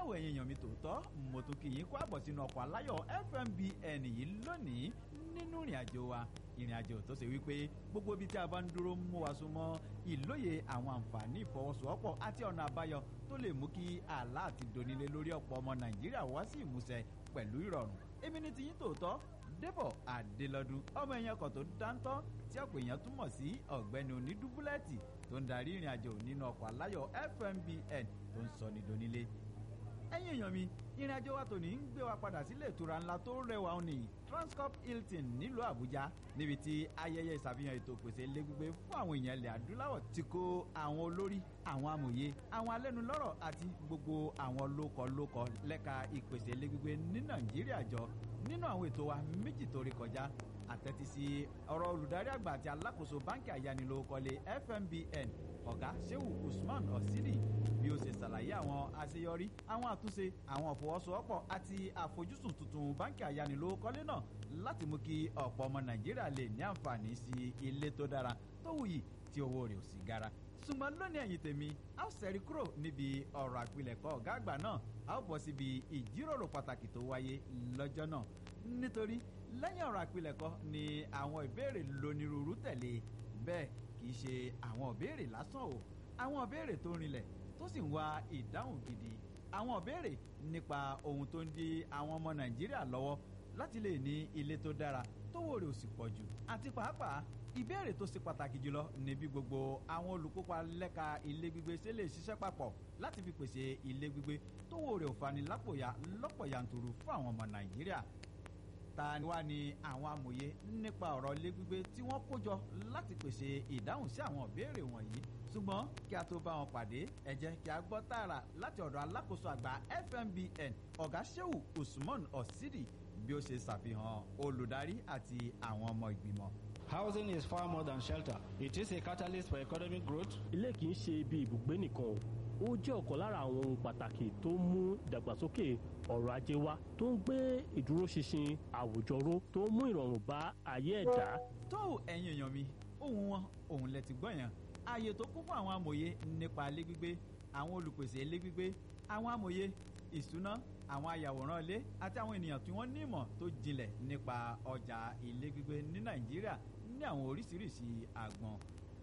tó ẹ̀yin èèyàn mi tòótọ́ mo tún kí yín kó àbọ̀ sínú ọkọ̀ aláyọ̀ fmbn yìí lónìí nínú ìrìn àjò wa ìrìn àjò tó ṣe wípé gbogbo ibi tí a bá ń dúró mú wa súnmọ́ ìlóye àwọn àǹfààní ìfọwọ́sowọ́pọ̀ àti ọ̀nà àbáyọ tó lè mú kí àlá àti donílé lórí ọ̀pọ̀ ọmọ nàìjíríà wá sí ìmúṣẹ pẹ̀lú ìrọ̀rùn èmi ní tiyín tòótọ́ débọ̀ adélọ́dún ọmọ ẹ̀yàn kan tó dáńtọ́ tí ọ̀pọ̀ èèyàn túmọ̀ sí ọ̀gbẹ́ni onídúbúlẹ́ẹ̀tì tó ń darí ìrìn àjò nínú ọkọ̀ aláyọ̀ fmbn tó ń sọ ní donílé ẹ̀yin èèyàn mi ìrìn àjò wa tòní ń gbé wa padà sílé ìtura ńlá tó rẹwà òní transcorp hilton nílùú àbújá níbi tí ayẹyẹ ìṣàfihàn ètò ìpèsè ilé gbígbé fún àwọn èèyàn ilẹ̀ adúláwọ̀ ti kó àwọn olórí àwọn amòye àwọn alẹ́nulọ́rọ̀ àti gbogbo àwọn lókọ̀lókọ̀ lẹ́ka ìpèsè ilé gbígbé ní nàìjíríà jọ nínú àwọn ètò wa méjì tó rí kọjá àtẹ́tí sí ọ̀rọ̀ olùdarí àgbà àti alákòóso báńkì àyánilówókọ́lé fmbn ọ̀gá sehu usman osidi bí ó ṣe ṣàlàyé àwọn àṣeyọrí àwọn àtúnṣe àwọn ìfọwọ́sowọ́pọ̀ àti àfojúsùn tuntun báńkì àyánilówókọ́lé náà láti mú kí ọ̀pọ̀ ọmọ nàìjíríà lè ní àǹfààní sí ilé tó dára tó wuyì tí owó rẹ̀ ò sì gara ṣùgbọ́n lónìí ẹ̀yìn tèmi a ó ṣẹ́rí kúrò níbi ọ̀rọ̀ àpilẹ̀kọ ọ̀gá àgbà náà a ó bọ̀ síbi ìjíròrò pàtàkì tó wáyé lọ́jọ́ náà nítorí lẹ́yìn ọ̀rọ̀ àpilẹ̀kọ ni àwọn ìbéèrè lónírúurú tẹ̀lé bẹ́ẹ̀ kì í ṣe àwọn ìbéèrè lásán o àwọn ìbéèrè tó rinlẹ̀ tó sì ń wá ìdáhùn gidi àwọn ìbéèrè nípa ohun tó ń di àwọn ọmọ nàìjíríà lọ́wọ́ láti lè ní ilé tó dára tówó rẹ̀ ò sì pọ̀ jù àti pàápàá ìbéèrè tó ṣe pàtàkì jùlọ ní bí gbogbo àwọn olùkópa lẹ́ka ilé gbígbé ṣe lè ṣiṣẹ́ papọ̀ láti fi pèsè ilé gbígbé tówó rẹ̀ ò fani lápòyà lọ́pọ̀ yanturu fún àwọn ọmọ nàìjíríà ta ni wá ni àwọn amòye nípa ọ̀rọ̀ ilé gbígbé tí wọ́n kó jọ láti pèsè ìdáhùn sí àwọn ìbéèrè wọ̀nyí ṣùgbọ́n kí a tó bá wọn pàdé ẹ jẹ́ kí a gbọ́ tààrà láti ọ̀dọ̀ alákòóso àgbà fmbn ọ̀gá sheu usman osidi bí ó ṣe ṣàfihàn olùdarí àti àwọn ọmọ ìgbìmọ̀. Housing is far more than shelter. It is a catalyst for economic growth. ilé kì í ṣe ibi ibùgbé nìkan o ó jẹ́ ọ̀kan lára àwọn ohun pàtàkì tó ń mú ìdàgbàsókè ọrọ̀ ajé wá tó ń gbé ìdúróṣinṣin àwùjọ ró tó ń mú ìrọ̀rùn bá ayé ẹ̀dá. tó ẹ̀yin èèyàn mi ohun wọn òun lẹ ti gbọ́ yẹn ààyè tó kún fún àwọn amòye nípa ilé gbígbé àwọn olùpèsè ilé gbígbé àwọn amòye ìṣúná àwọn ayàwòrán ilé àti àwọn ènìyàn tí wọ́n ní ìmọ̀ tó jinlẹ̀ nípa ọjà ilé gbígbé ní nàìjíríà ní àwọn oríṣiríṣi àgbọn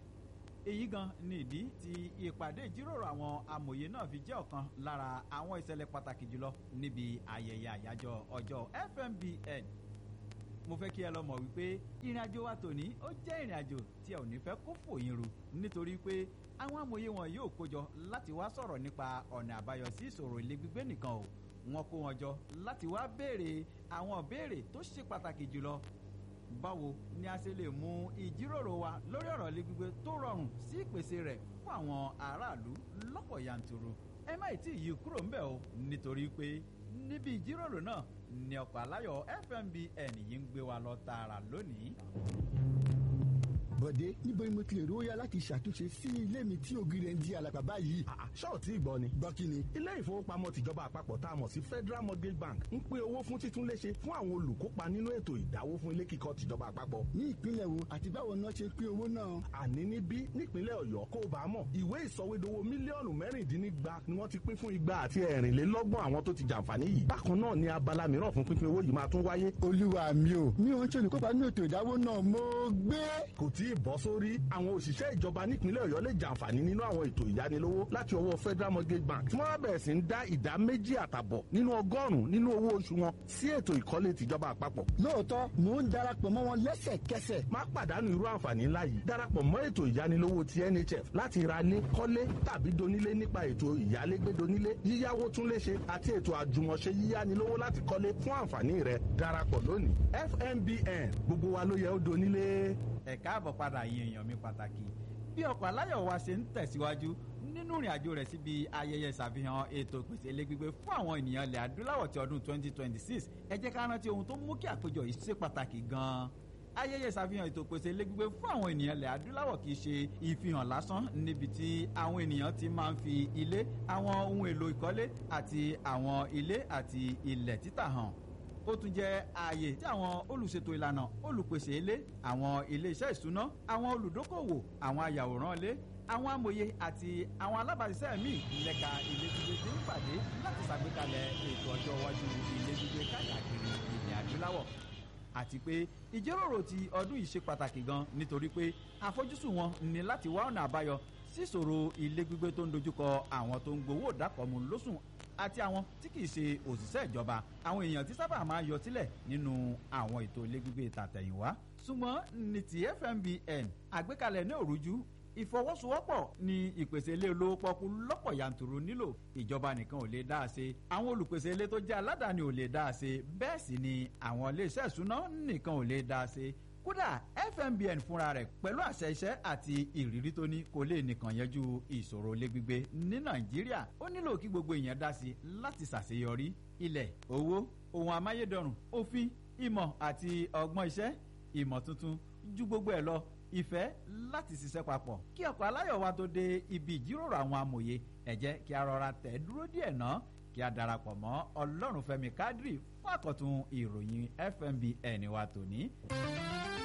èyí gan ni ìdí tí ìpàdé ìjíròrò àwọn amòye náà fi jẹ́ ọ̀kan lára àwọn ìṣẹ̀lẹ̀ pàtàkì jùlọ níbi ayẹyẹ àyájọ́ ọjọ́ fmbn mo fẹ́ kí ẹ lọ mọ̀ wípé ìrìn àjò wa tòní ó jẹ́ ìrìn àjò tí ẹ ò ní fẹ́ kó fòyín ru nítorí pé àwọn amòye wọn yóò kójọ láti wá sọ̀rọ̀ nípa ọ̀nà àbáyọ sí ìṣòro ilé gbígbé nìkan o wọn kó wọn jọ láti wá béèrè àwọn béèrè tó ṣe pàtàkì jùlọ báwo ni a ṣe lè mú ìjíròrò wa lórí ọ̀rọ̀ ilé gbígbé tó rọrùn sí ìpèsè rẹ̀ fún àwọn aráàlú lọ́pọ̀ yanturu ẹ má ì tí ì yí kúrò ńbẹ̀ o nítorí pé níbi ìjíròrò náà ni ọkọ̀ aláyọ̀ fmbn yìí ń gbé wa lọ tààrà lónìí. bọ̀dé níbo ni mo ti lè rówó yá láti ṣàtúnṣe sí ilé mi tí ògiri rẹ̀ ń di àlàpà báyìí. ṣọ́ọ̀tì ìgbọ́ ni. gbọ́ kí ni. ilé ìfowópamọ́ tìjọba àpapọ̀ tá a mọ̀ sí federal mortgage bank ń pín owó fún títúnléṣe fún àwọn olùkópa nínú ètò ìdáwó fún ilé kíkọ́ tìjọba àpapọ̀. ní ìpínlẹ̀ wo àti báwo náà ṣe pín owó náà. àní níbí nípínlẹ̀ ọ̀yọ́ kó o bá mọ̀ ìwé ìsọwédowó mílíọ̀nù mẹ́rìndínlígba ni wọ́n ti pín fún igba àti ẹ̀rìnlélọ́gbọ̀n àwọn tó ti jàǹfààní yìí. bákan náà ni abala mìíràn fún pínpín owó yìí máa tún wáyé. olúwa mi ò mi ò ń ṣe olùkópa nínú ètò ìdáwó náà mo gbé. kò tí ì bọ́ sórí àwọn òṣìṣẹ́ ìjọba nípínlẹ̀ ọ̀yọ́ lè jàǹfààní nínú àwọn ètò ìyánilówó láti ọwọ́ federal mortgage bank tí wọ́n á bẹ̀rẹ̀ sí ń dá ìdá méjì àtàbọ̀ nínú ọgọ́rùn-ún nínú owó oṣù wọn sí ètò ìkọ́lé tìjọba àpapọ̀. lóòótọ́ mò ń darapọ̀ mọ́ wọn lẹ́sẹ̀kẹsẹ̀. má pàdánù irú àǹfààní ńlá yìí darapọ̀ mọ́ ètò ìyánilówó ti nhf láti ra lé kọ́lé tàbí donílé nípa ètò ìyálégbé donílé yíyáwó túnléṣe àti ètò àjùmọ̀ṣe yíyánilówó láti kọ́lé fún àǹfààní rẹ darapọ̀ lónìí fmbn gbogbo wa ló yẹ ó donílé. ẹ káàbọ̀ padà yín èèyàn mi pàtàkì bí ọkọ̀ aláyọ̀ wa ṣe ń tẹ̀síwájú nínú ìrìn àjò rẹ̀ síbi ayẹyẹ ìṣàfihàn ètò ìpèsè ilé gbígbé fún àwọn ènìyàn ilẹ̀ adúláwọ̀ ti ọdún 2026 ẹ jẹ́ ká rántí ohun tó mú kí àpéjọ yìí ṣe pàtàkì gan-an ayẹyẹ ìṣàfihàn ètò ìpèsè ilé gbígbé fún àwọn ènìyàn ilẹ̀ adúláwọ̀ kì í ṣe ìfihàn lásán níbi tí àwọn ènìyàn ti máa ń fi ilé àwọn ohun èlò ìkọ́lé àti àwọn ilé àti ilẹ̀ títà hàn ó tún jẹ́ ààyè tí àwọn olùṣètò ìlànà olùpèsè ilé àwọn ilé iṣẹ́ ìṣúná àwọn olùdókòwò àwọn ayàwòrán ilé àwọn amòye àti àwọn alábàáṣiṣẹ́ míì lẹ́ka ilé gbígbé ti ń pàdé láti ṣàgbékalẹ̀ ètò ọjọ́ iwájú ilé gbígbé káàkiri ilẹ̀ adúláwọ̀ àti pé ìjíròrò ti ọdún yìí ṣe pàtàkì gan nítorí pé àfojúsùn wọn ni láti wá ọ̀nà àbáyọ síṣòro ilé gbígbé tó ń dojúkọ àwọn tó ń gbowó ìdákọ̀mù lóṣùn àti àwọn tí kì í ṣe òṣìṣẹ́ ìjọba àwọn èèyàn tí sábà máa yọ sílẹ̀ nínú àwọn ètò ilé gbígbé tàtẹ̀yìnwá ṣùgbọ́n ní ti fmbn àgbékalẹ̀ ní òrújú ìfọwọ́sowọ́pọ̀ ni ìpèsè ilé olówó pọ́kú lọ́pọ̀ yanturu nílò ìjọba nìkan ò lè dá a ṣe àwọn olùpèsè ilé tó jẹ́ aládàáni ò lè dá a ṣe bẹ́ẹ̀ sì ni àwọn iléeṣẹ́ ìṣúná nìkan ò lè dá a ṣe kódà fmbn fúnra rẹ̀ pẹ̀lú àṣẹ iṣẹ́ àti ìrírí tó ní kò lè nìkan yanjú ìṣòro ilé gbígbé ní nàìjíríà ó nílò kí gbogbo èèyàn dá sí láti ṣàṣeyọrí ilẹ̀ owó ohun amáyédọrùn òfin ìmọ̀ àti ọgbọ́n iṣẹ́ ìmọ̀ tuntun ju gbogbo ẹ̀ lọ ìfẹ́ láti ṣiṣẹ́ papọ̀ kí ọkọ̀ aláyọ̀ wa tó dé ibi ìjíròrò àwọn amòye ẹ jẹ́ kí a rọra tẹ̀ dúró díẹ̀ ná kí a darapọ̀ mọ́ ọlọ́runfẹ́mi kádírì fún àkọ́tún ìròyìn fmbn wa tòní.